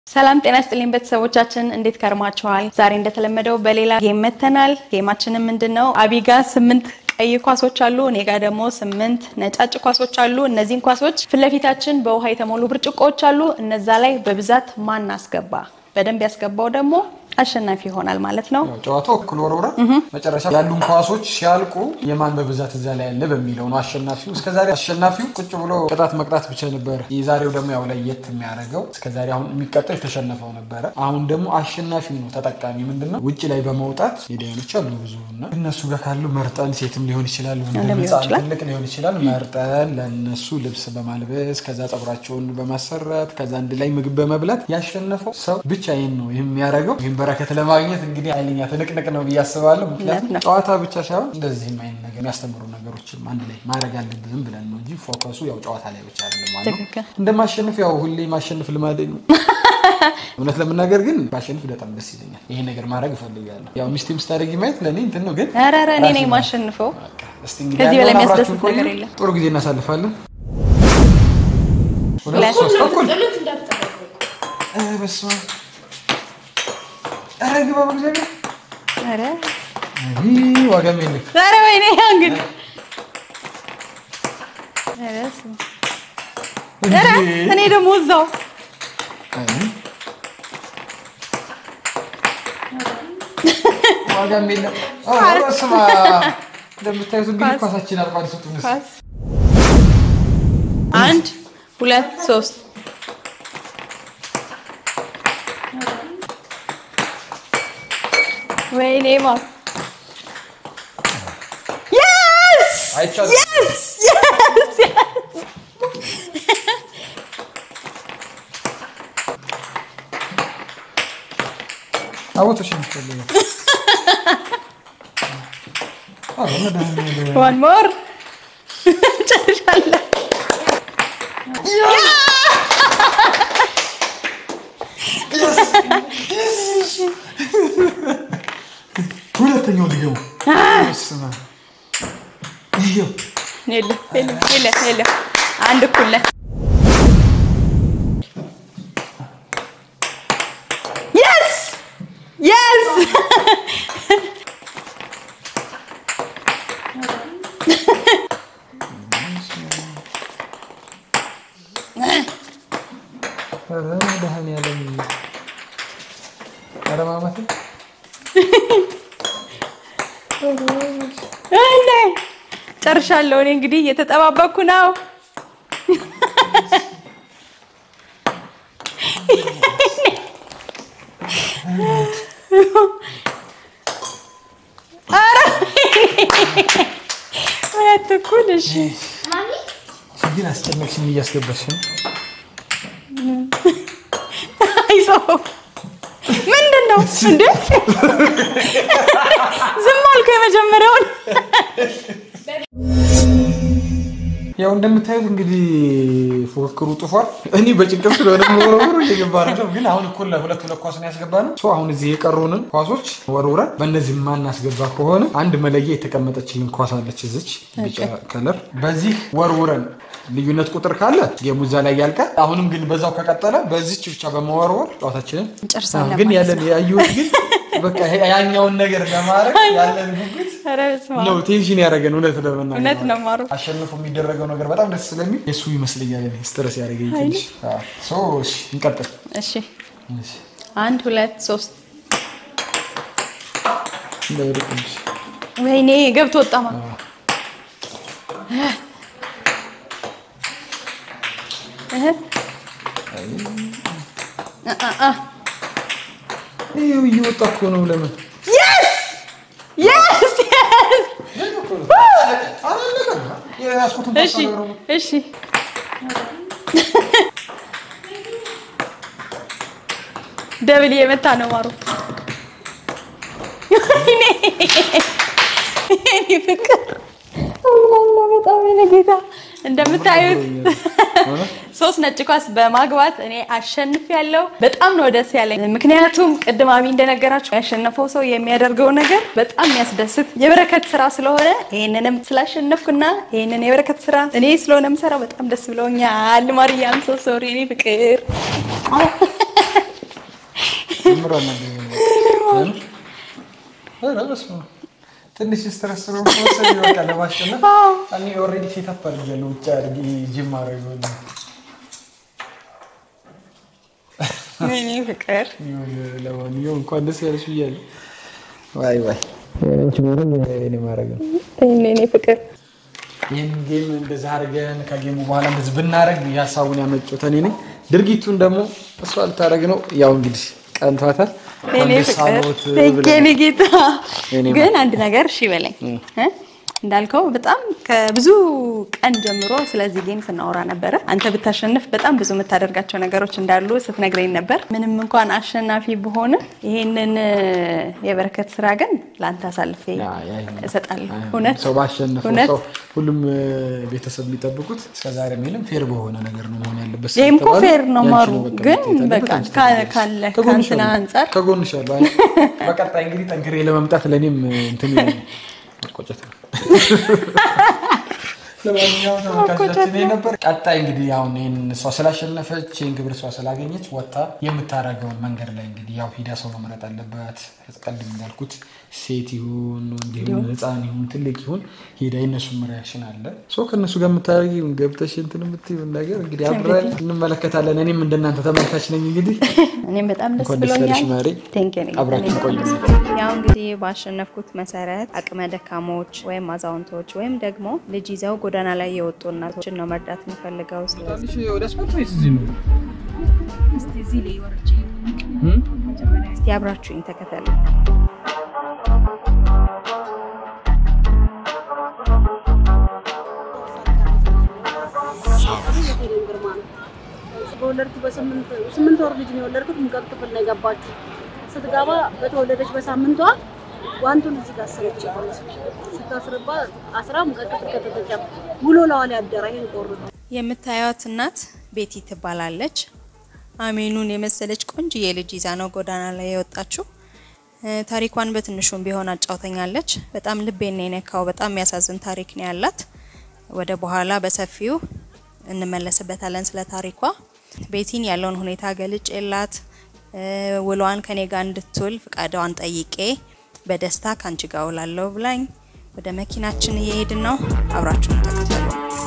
ሰላም ጤና ስጥልኝ ቤተሰቦቻችን፣ እንዴት ከርማችኋል? ዛሬ እንደተለመደው በሌላ ጌም መተናል። ጌማችንም ምንድን ነው? አቢጋ ስምንት ቀይ ኳሶች አሉ፣ እኔ ጋር ደግሞ ስምንት ነጫጭ ኳሶች አሉ። እነዚህን ኳሶች ፊት ለፊታችን በውሃ የተሞሉ ብርጭቆዎች አሉ። እነዛ ላይ በብዛት ማን አስገባ፣ በደንብ ያስገባው ደግሞ አሸናፊ ይሆናል ማለት ነው። ጨዋታው እኩል ወርውረን መጨረሻ ያሉን ኳሶች ሲያልቁ የማን በብዛት እዛ ላይ ያለ በሚለው ነው አሸናፊው። እስከዛሬ አሸናፊው ቁጭ ብሎ ቅጣት መቅጣት ብቻ ነበረ። የዛሬው ደግሞ ያው ለየት የሚያደርገው እስከዛሬ አሁን የሚቀጣው የተሸነፈው ነበረ። አሁን ደግሞ አሸናፊው ነው ተጠቃሚ። ምንድን ነው ውጭ ላይ በመውጣት ሜዳያኖች አሉ ብዙ እና እነሱ ጋር ካሉ መርጠን ሴትም ሊሆን ይችላል ወንድም ሊሆን ይችላል። ትልቅ ሊሆን ይችላል መርጠን ለእነሱ ልብስ በማልበስ ከዛ ፀጉራቸውን በማሰራት ከዛ አንድ ላይ ምግብ በመብላት ያሸነፈው ሰው ብቻ ይህን ነው ይህም የሚያደርገው። ይህም በረከት ለማግኘት እንግዲህ ኃይለኛ ትንቅንቅ ነው ብዬ አስባለሁ። ምክንያቱም እውነት ነው። ጨዋታ ብቻ ሳይሆን እንደዚህም አይነት ነገር የሚያስተምሩ ነገሮችም አንድ ላይ ማድረግ አለብንም ብለን ነው እንጂ ፎከሱ ያው ጨዋታ ላይ ብቻ አይደለም ማለት ነው። ትክክል። እንደማሸንፍ ያው ሁሌ ማሸንፍ ልማዴ ነው። እውነት ለመናገር ግን ማሸንፍ በጣም ደስ ይለኛል። ይሄ ነገር ማድረግ እፈልጋለሁ። ያው ሚስቴም ስታደርጊ ማየት ለእኔ እንትን ነው ግን ኧረ ኧረ እኔ ነኝ ራሴን የማሸንፈው። በቃ እስቲ እንግዲህ ከዚህ በላይ ያለውን የሚያስደስት አብራችሁን ቆዩ። ነገር የለም። ጥሩ ጊዜ እናሳልፋለን። ሁለት ሁለት። ሶስት እኩል ኧረ በስመ አብ ኧረ ግባ በእግዚአብሔር ኧረ ይህ ዋጋም የለም። ኧረ ወይኔ እንግዲህ ኧረ ስማ። ኧረ እኔ ደግሞ እዛው ዋጋም የለም። ኧረ በስመ አብ እንደምታዩት እንግዲህ ኳስ። ኳሳችን አልቋል። ስጡን እስኪ። ኳስ አንድ ሁለት ሶስት ወይኔ ማ የስ አይቻልም። የስ የስ አቦቶሽ ነው የሚፈልገው። ኧረ መድኃኒዓለም። ዋን ሞር ጨርሻለሁ። ሁለተኛው ሊገቡ በስመ አብ። ይኸው የለም የለም የለም የለም አንድ እኩል ነን። የስ የስ ኧረ መድኃኒዓለም። ኧረ ማማቴ እንዴ ጨርሻለሁ። እኔ እንግዲህ እየተጠባበቅኩ ነው። ኧረ ሁለት እኩል እሺ። ግን አስጨነቅሽኝ እያስገባሽ ነው። አይዞህ ምንድን ነው እንዴ? ዝም አልኩ የመጀመሪያውን። ያው እንደምታዩት እንግዲህ ፉክክሩ ጥፏል። እኔ በጭንቀት ስለሆነ ወረወሩ እየገባ ነው። ግን አሁን እኩል ሁለት ሁለት ኳስ ነው ያስገባ ነው። ሶ አሁን እዚህ የቀሩንን ኳሶች ወርውረን በእነዚህ ማናስገባ ከሆነ አንድ መለያ የተቀመጠችልን ኳስ አለች እዚች ቢጫ ከለር። በዚህ ወርውረን ልዩነት ቁጥር ካለ ጌሙ እዛ ላይ ያልቃል። አሁንም ግን በዛው ከቀጠለ በዚች ብቻ በመወርወር ጨዋታችንን እንጨርሳለን ግን ማለት ያለን ያየሁት ግን በቃ ይሄ ያኛውን ነገር ለማድረግ ያለን ጉጉት ኧረ በስመ አብ። ነው ቴንሽን ያደረገን እውነት ለመናገር እውነት ነው ማሩ። አሸንፎ የሚደረገው ነገር በጣም ደስ ስለሚል የእሱ ይመስለኛል እኔ ስትረስ ያደረገኝ ትንሽ። አዎ። ሶ እሺ እንቀጥል። እሺ እሺ፣ አንድ ሁለት ሶስት እንዳይወድቅብሽ። ወይኔ ገብቶ ወጣማ አዎ። እህ አ አ አ ይኸው እየወጣ እኮ ነው። ለምን የስ የስ የስ አላለቀም? የያዝኩትን እሺ ፓስታ ነው። እሺ ደብል የመታ ነው ማሩ። ወይኔ የኔ ፍቅር አላህ በጣም የኔ ጌታ እንደምታዩት ሶስት ነጭ ኳስ በማግባት እኔ አሸንፍ ያለው በጣም ነው ደስ ያለኝ። ምክንያቱም ቅድም አቢ እንደነገራችሁ ያሸነፈው ሰው የሚያደርገው ነገር በጣም የሚያስደስት የበረከት ስራ ስለሆነ ይህንንም ስላሸነፍኩና ይህንን የበረከት ስራ እኔ ስለሆነ የምሰራው በጣም ደስ ብለውኛል። ማርያም ሶ ሶሪ እኔ ፍቅር ምራ ትንሽ ስትረስ ነው መሰለኝ በቃ ለማሸነፍ እኔ ኦልሬዲ ሴታፕ አድርጌያለሁ። ውጭ አድርጌ ጂም አድርጌ እኔ ፍቅር ለማንኛውም እንኳን ደስ ያለሽ ብያለሁ። ዋይ ዋይ እኔ ማድረግ ነው እኔ ፍቅር ይህን ጌም እንደዛ አድርገን ከጌሙ በኋላ እንደዚህ ብናደርግ የሀሳቡን ያመጡት እኔ ነኝ። ድርጊቱን ደግሞ እሷ ልታደርግ ነው። ያው እንግዲህ ቀንቷታል። እኔ አንድ ፍቅር ሳሎት የኔ ጌታ የኔ ግን አንድ ነገር እሺ በለኝ እ? እንዳልከው በጣም ከብዙ ቀን ጀምሮ ስለዚህ ጌም ስናወራ ነበረ። አንተ ብታሸንፍ በጣም ብዙ የምታደርጋቸው ነገሮች እንዳሉ ስትነግረኝ ነበር። ምንም እንኳን አሸናፊ ብሆን ይሄንን የበረከት ስራ ግን ለአንተ አሳልፌ እሰጣለሁ። እውነት ሰው ባሸነፈው እውነት ሰው ሁሉም እ፣ ቤተሰብ የሚጠብቁት እስከዛሬ ምንም ፌር በሆነ ነገር ነው መሆን ያለበት። ይሄም እኮ ስለተባለ ፌር ነው ያንቺ ማሩ፣ በቃ ግን መታየት ያለበት በቃ አንቺ ካ- ትሆኛለሽ። ካለ ከጎንሽ ከእንትና አለሁ። አንጻር ከጎንሽ አለሁ። አይ፣ በቀጣይ እንግዲህ ጠንክሬ ለመምጣት ለእኔም እንትን ይለኛል። መቆጨት ነው። ለማንኛውም ተመልካቾቻችን ይሄ ነበር። ቀጣይ እንግዲህ አሁን ይህን እሷ ስላሸነፈች ይህን ግብር እሷ ስላገኘች ወጣ የምታደርገውን መንገድ ላይ እንግዲህ ያው ሂዳ ሰው መምረጥ አለባት። ቀድም እንዳልኩት ሴት ይሁን እንዲሁም ሕፃን ይሁን ትልቅ ይሁን ሄዳ የነሱም ሪያክሽን አለ ሶ ከእነሱ ጋር የምታደርጊውን ገብተሽ እንትን የምትይውን ነገር እንግዲህ አብረን እንመለከታለን። እኔም እንደናንተ ተመልካች ነኝ። እንግዲህ እኔም በጣም ደስ እንኳን ደስ ብሎኛል። ያለሽ ማሬ። Thank you, እኔ አብራችን በጣም ቆዩ። ደስ ብሎኛል። ያው እንግዲህ ባሸነፍኩት መሰረት አቅመ ደካሞች ወይም አዛውንቶች ወይም ደግሞ ልጅ ይዘው ጎዳና ላይ የወጡ እናቶችን ነው መርዳት የምፈልገው። ስለዚህ ወደ ስፖርት ወይስ እዚህ ነው? እስቲ አብራችሁኝ ተከተሉ። በወለድኩ በስምንት ወር ልጅ ነው የወለድኩት። ሙቀት ክፍል ነው የገባችው። ስትገባ በተወለደች በሳምንቷ ዋንቱን እዚህ ጋር አሰረች። ስታስርባ አስራ ሙቀት ክፍል ከተተኛ ሙሉ ለዋል ያደረ ይሄን ቆርጦ የምታዩት እናት ቤቲ ትባላለች። አሜኑን የመሰለች ቆንጅዬ ልጅ ይዛ ነው ጎዳና ላይ የወጣችው። እ፣ ታሪኳን በትንሹም ቢሆን አጫውተኛለች። በጣም ልቤን ነው የነካው። በጣም የሚያሳዝን ታሪክ ነው ያላት። ወደ በኋላ በሰፊው እንመለስበታለን ስለ ታሪኳ። ቤቲን ያለውን ሁኔታ ገልጭ የላት ውሏን ከኔ ጋር እንድትውል ፍቃዷን ጠይቄ በደስታ ከአንቺ ጋር ውላለሁ ብላኝ ወደ መኪናችን እየሄድን ነው። አብራችሁን ተከተሉ።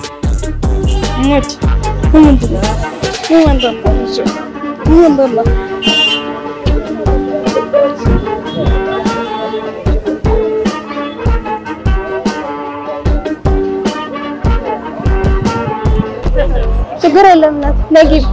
ችግር የለም እናት ነጊብ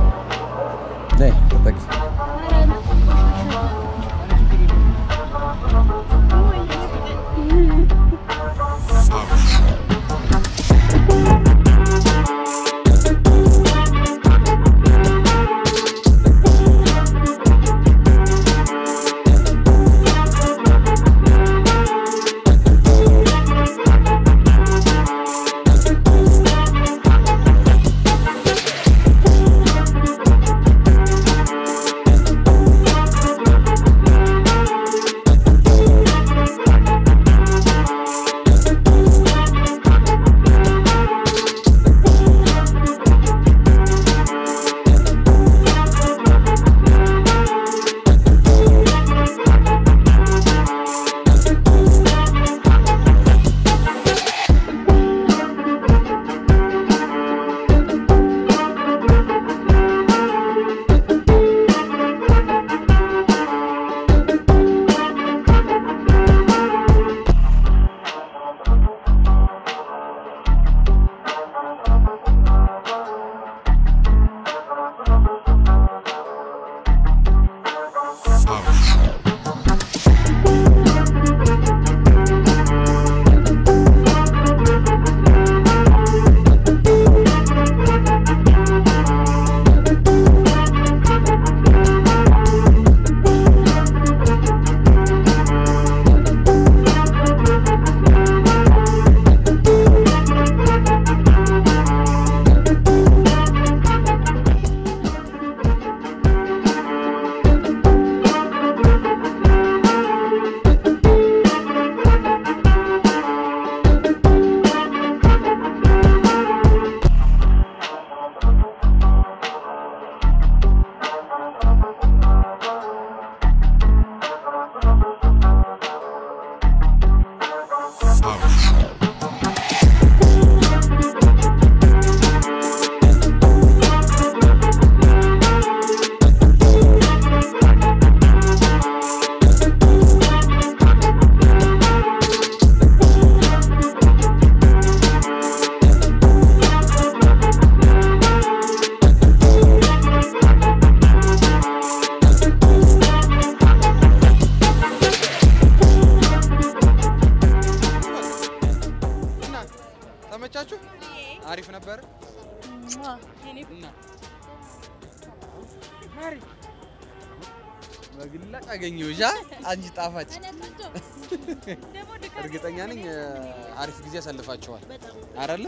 በግላጭ አገኘሁሽ አ? አንቺ ጣፋጭ። እርግጠኛ ነኝ እ፣ አሪፍ ጊዜ ያሳልፋቸዋል አይደለ?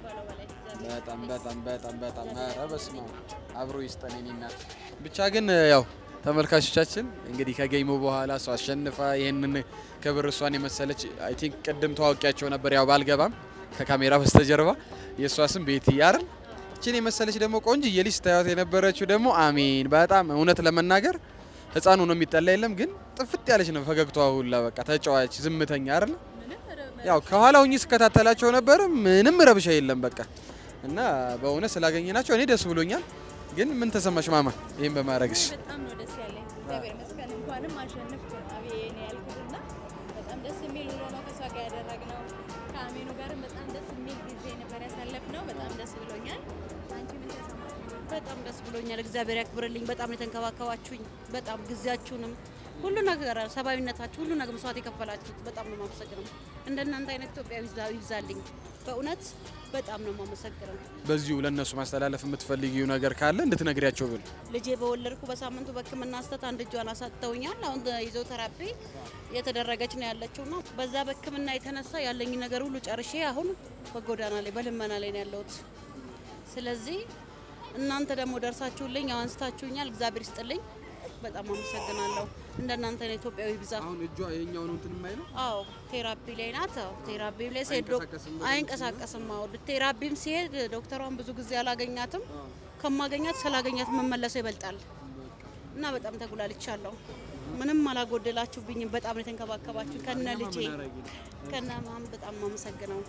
በጣም በጣም በጣም በጣም ኧረ በስመ አብ አብሮ ይስጠን የኔ እናት። ብቻ ግን እ፣ ያው ተመልካቾቻችን እንግዲህ ከጌሙ በኋላ እሷ አሸንፋ ይህንን ክብር እሷን የመሰለች አይ ቲንክ ቅድም ተዋውቂያቸው ነበር፣ ያው ባልገባም ከካሜራ በስተጀርባ የእሷ ስም ቤቲ አይደል? እችን የመሰለች ደግሞ ቆንጅዬ ልጅ ስታዩት የነበረችው ደግሞ አሜን። በጣም እውነት ለመናገር ህፃኑ ነው የሚጠላ የለም ግን ጥፍጥ ያለች ነው ፈገግታዋ ሁላ በቃ ተጫዋች ዝምተኛ አይደል? ያው ከኋላ ሁኚ ስከታተላቸው ነበር። ምንም ረብሻ የለም በቃ እና በእውነት ስላገኘናቸው እኔ ደስ ብሎኛል። ግን ምን ተሰማሽ ማማ ይህን በማድረግሽ? በጣም ነው ደስ ያለኝ። እግዚአብሔር ይመስገን እንኳንም አሸነፍኩ ነው አቤኔ ያልኩትና በጣም ደስ የሚል ውሎ ነው ከሷ ጋር ያደረግነው። ከአሜኑ ጋርም በጣም ደስ የሚል ጊዜ ነበር ያሳለፍነው። በጣም ደስ ብሎኛል። አንቺ ምን ተሰማሽ? በጣም ደስ ብሎኛል። እግዚአብሔር ያክብርልኝ። በጣም ነው የተንከባከባችሁኝ። በጣም ጊዜያችሁንም ሁሉ ነገር ሰብአዊነታችሁ ሁሉ ነገር መስዋዕት የከፈላችሁት በጣም ነው የማመሰግነው። እንደናንተ አይነት ኢትዮጵያዊ ይብዛ- ይብዛልኝ። በእውነት በጣም ነው የማመሰግነው። በዚሁ ለእነሱ ማስተላለፍ የምትፈልጊው ነገር ካለ እንድትነግሪያቸው ብል ልጄ በወለድኩ በሳምንቱ በሕክምና ስህተት አንድ እጇን አሳጥተውኛል። አሁን ይዘው ተራፒ የተደረገች ነው ያለችው ና በዛ በሕክምና የተነሳ ያለኝ ነገር ሁሉ ጨርሼ አሁን በጎዳና ላይ በልመና ላይ ነው ያለሁት። ስለዚህ እናንተ ደግሞ ደርሳችሁልኝ ያው አንስታችሁኛል። እግዚአብሔር ይስጥልኝ። በጣም አመሰግናለሁ። እንደናንተ ነው ኢትዮጵያዊ ብዛ አሁን እጇ የኛው ነው እንትን የማይለው አዎ ቴራፒ ላይ ናት። አዎ ቴራፒ ላይ ሲሄድ ዶክ- አይንቀሳቀስም አይንቀሳቀስም። አዎ ቴራፒም ሲሄድ ዶክተሯን ብዙ ጊዜ አላገኛትም። ከማገኛት ስላገኛት መመለሰው ይበልጣል እና በጣም ተጉላልቻለሁ። ምንም አላጎደላችሁብኝም። በጣም ነው የተንከባከባችሁ ከነ ልጄ ከነ ማም በጣም አመሰግነው።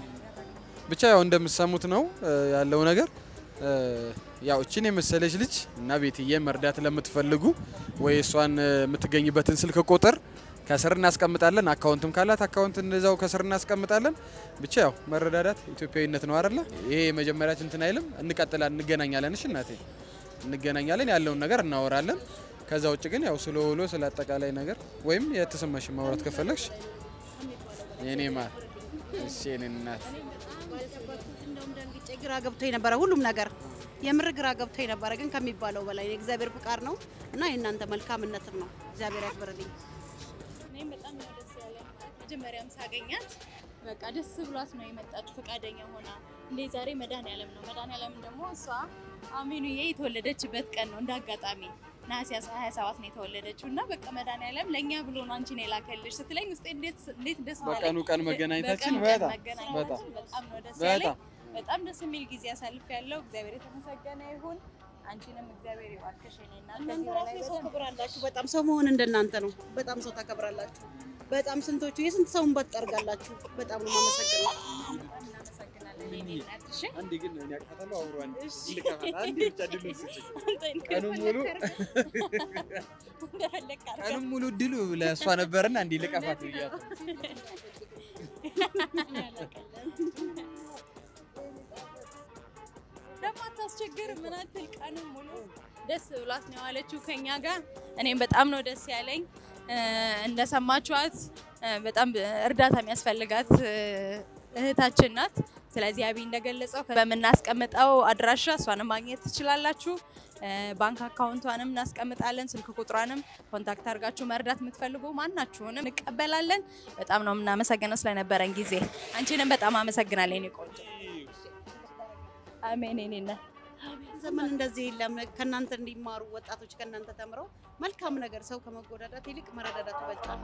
ብቻ ያው እንደምትሰሙት ነው እ፣ ያለው ነገር እ፣ ያው እችን የመሰለች ልጅ እና ቤትዬ መርዳት ለምትፈልጉ ወይ እሷን እ፣ የምትገኝበትን ስልክ ቁጥር ከስር እናስቀምጣለን። አካውንትም ካላት አካውንት እንደዛው ከስር እናስቀምጣለን። ብቻ ያው መረዳዳት ኢትዮጵያዊነት ነው አይደለ? ይሄ የመጀመሪያችን እንትን አይልም። እንቀጥላለን፣ እንገናኛለን። እሺ እናቴ እንገናኛለን፣ ያለውን ነገር እናወራለን። ከዛ ውጭ ግን ያው ስለ ውሎ ስለ አጠቃላይ ነገር ወይም የተሰማሽ ማውራት ከፈለግሽ የኔ ማር እሺ የኔ እናት እንደውም ደንግጬ ግራ ገብቶኝ ነበረ ሁሉም ነገር የምር ግራ ገብቶኝ ነበረ፣ ግን ከሚባለው በላይ የእግዚአብሔር ፍቃድ ነው እና የእናንተ መልካምነትም ነው። እግዚአብሔር ያክብርልኝ። እኔም በጣም ነው ደስ ያለኝ። መጀመሪያም ሳገኛት በቃ ደስ ብሏት ነው የመጣችው ፈቃደኛ ሆና። እንዴ ዛሬ መድኃኒዓለም ነው። መድኃኒዓለም ደግሞ እሷ አሜኑዬ የተወለደችበት ቀን ነው። እንደ አጋጣሚ ነሐሴ 27 ነው የተወለደችው እና በቃ መድኃኒዓለም ለእኛ ብሎ ነው አንቺን የላከልሽ ስትለኝ ውስጤ እንዴት እንዴት ደስ ባለኝ። በቀኑ ቀን መገናኘታችን በቀኑ ቀን በጣም መገናኘታችን በጣም ነው ደስ በጣም ያለኝ። በጣም ደስ የሚል ጊዜ አሳልፍ ያለው እግዚአብሔር የተመሰገነ ይሁን። አንቺንም እግዚአብሔር ይባርክሽ የኔ እናት። እናንተ ከዚህ ራሱ በላይ የሰው በደንብ ክብር አላችሁ። በጣም ሰው መሆን እንደናንተ ነው። በጣም ሰው ታከብራላችሁ። በጣም ስንቶቹ የስንት ሰውን በት ጠርጋላችሁ። በጣም ነው የማመሰግነው። እናመሰግናለን የኔ እናት። እሺ አንዴ ግን እኔ አቅፋታለሁ አብሮ አንዴ እሺ። ልቀፋት አንዴ ብቻ ድሉን ስጭኝ። አንተ ቀኑን ሙሉ እንደፈለክ አድርገህ ቀኑን ሙሉ ድሉ ለእሷ ነበርና እንዴ ልቀፋት ብያት ደግሞ አታስቸግር ምን አትል ቀኑን ሙሉ ደስ ብሏት ነው የዋለችው ከኛ ጋር። እኔም በጣም ነው ደስ ያለኝ። እ፣ እንደሰማችኋት እ፣ በጣም እርዳታ የሚያስፈልጋት እ፣ እህታችን ናት። ስለዚህ አብይ እንደገለጸው በምናስቀምጠው አድራሻ እሷንም ማግኘት ትችላላችሁ። እ፣ ባንክ አካውንቷንም እናስቀምጣለን። ስልክ ቁጥሯንም ኮንታክት አድርጋችሁ መርዳት የምትፈልጉ ማናችሁንም እንቀበላለን። በጣም ነው የምናመሰግነው ስለነበረን ጊዜ። አንቺንም በጣም አመሰግናለሁ የኔ ቆንጆ። አሜን የኔ እናት። ዘመን እንደዚህ የለም። ከእናንተ እንዲማሩ ወጣቶች ከእናንተ ተምረው መልካም ነገር ሰው ከመጎዳዳት ይልቅ መረዳዳት ይበልጣል።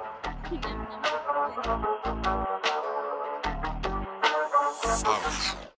እኛም እናመሰግናለን።